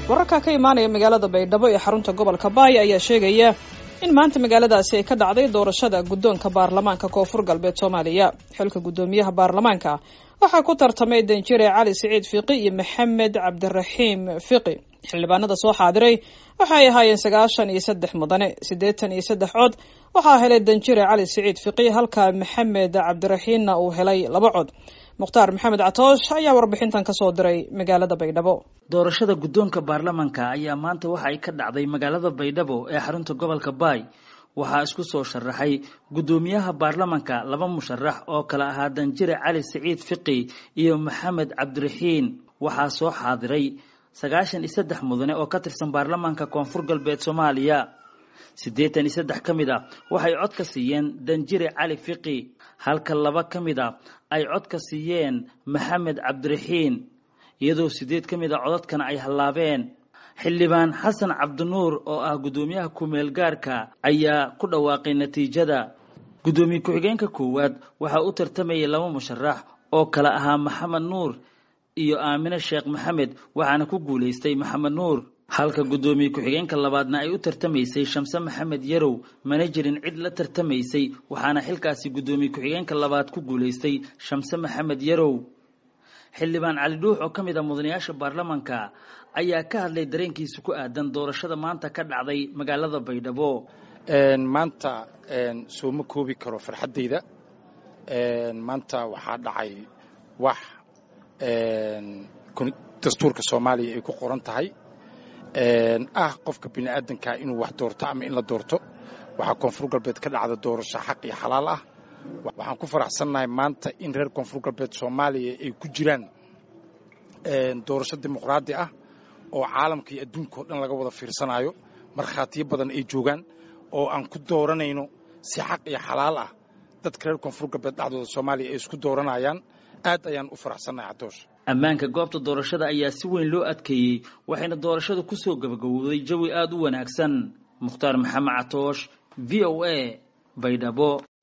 wararka ka imaanaya magaalada baydhabo ee xarunta gobolka baay ayaa sheegaya in maanta magaaladaasi ay ka dhacday doorashada guddoonka baarlamaanka koonfur galbeed soomaaliya xilka guddoomiyaha baarlamaanka waxaa ku tartamay danjire cali siciid fiqi iyo maxamed cabdiraxiim fiqi xildhibaanada soo xaadiray waxay ahaayeen sagaashan iyo saddex mudane siddeetan iyo saddex cod waxaa helay danjire cali siciid fiqi halka maxamed cabdiraxiimna uu helay laba cod mukhtaar maxamed catoosh ayaa warbixintan ka soo diray magaalada baydhabo doorashada guddoonka baarlamanka ayaa maanta waxa ay ka dhacday magaalada baydhabo ee xarunta gobolka baay waxaa isku soo sharaxay guddoomiyaha baarlamanka laba musharax oo kale ahaa danjire cali siciid fiqi iyo maxamed cabdiraxiin waxaa soo xaadiray sagaashan iyo saddex mudane oo ka tirsan baarlamaanka koonfur galbeed soomaaliya siddeetan iyo saddex ka mid a waxay cod ka siiyeen danjire cali fiqi halka laba ka mid a ay cod ka siiyeen maxamed cabdiraxiin iyadoo siddeed ka mid a codadkana ay hallaabeen xildhibaan xasan cabdinuur oo ah guddoomiyaha ku-meel gaarka ayaa ku dhawaaqay natiijada guddoomiye ku-xigeenka koowaad waxaa u tartamayay laba musharax oo kale ahaa maxamed nuur iyo aamine sheekh maxamed waxaana ku guulaystay maxamed nuur halka guddoomiye ku-xigeenka labaadna ay u tartamaysay shamse maxamed yarow mana jirin cid la tartamaysay waxaana xilkaasi guddoomiye ku-xigeenka labaad ku guulaystay shamse maxamed yarow xildhibaan cali dhuux oo ka mid a mudanayaasha baarlamanka ayaa ka hadlay dareenkiisa ku aadan doorashada maanta ka dhacday magaalada baydhabo maanta sooma koobi karo farxaddayda maanta waxaa dhacay wax dastuurka soomaaliya ay ku qoran tahay ah qofka bini aadanka inuu wax doorto ama in la doorto waxaa koonfur galbeed ka dhacda doorasho xaq iyo xalaal ah waxaan ku faraxsannahay maanta in reer koonfur galbeed soomaaliya ay ku jiraan doorasho dimuqraadi ah oo caalamka iyo adduunka o dhan laga wada fiirsanayo markhaatiyo badan ay joogaan oo aan ku dooranayno si xaq iyo xalaal ah dadka reer koonfur galbeed dhexdooda soomaaliya ay isku dooranayaan aad ayaan u faraxsannahay cadoosh ammaanka goobta doorashada ayaa si weyn loo adkeeyey waxayna doorashada ku soo gabagabowday jawi aada u wanaagsan mukhtaar maxamed catoosh v o a baydhabo